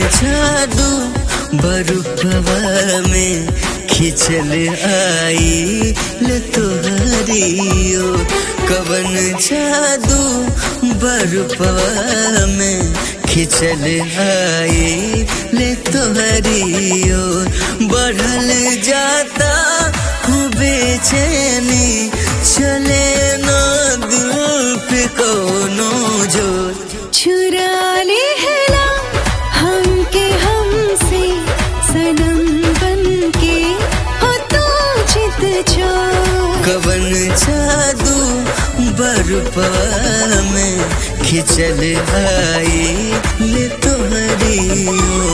जादू बरुपवा में खिंचल आई ले तोहरियो कवन जादू बरुपवा में खिंचल आई ले तोहरियो बढ़ल जाता हूँ बेचैनी चले ना दिल पे कोनो जोर चुरा ले हला हमके हमसे सनम बन के हो तो चित जो कवन जादू बरुपा में खिंचल आई ले तोहरियो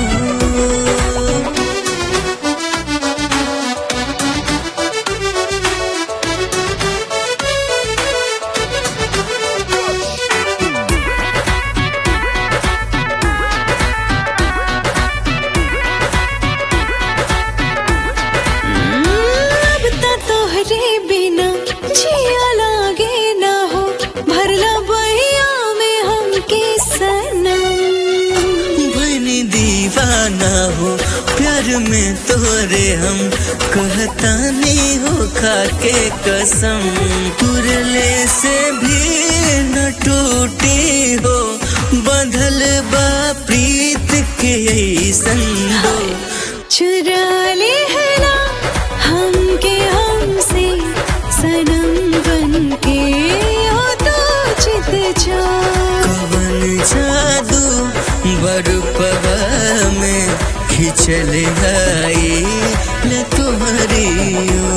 अब ता तोहरे बिना जिया लागे ना हो भरला बहिया में हमके सनम बनी दीवाना हो प्यार में तोरे हम कहता नहीं हो खाके कसम तुरले से भी न टूटी हो बंधल बा प्रीत के ऐसन हो चुरा ले हला हमके हमसे सनम बन के हो तो चित जो कवन जादू बरुपवा में खिंचल आई ले तुम्हारियो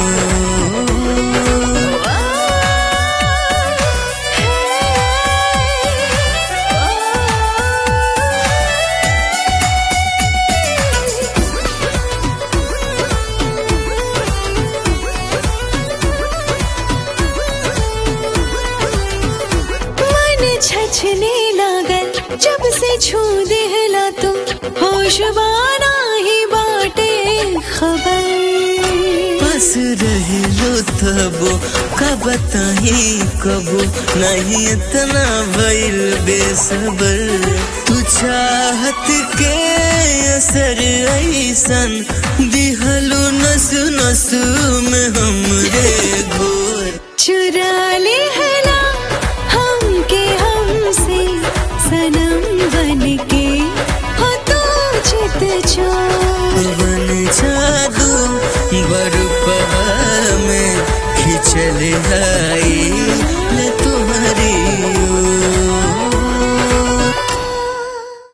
मन छछने लागल जब से छू देहला तू होशबाना ही बाटे खबर बस रहलो तबो का बताही कबो नहीं इतना भइल बेसबर तू चाहत के असर ऐसन दिहलो नस नस में हमरे घोर चुरा ले हला हमके हमसे सनम बन के हो तो चित जो पवन जादू बरुपा में खिंचल आई ले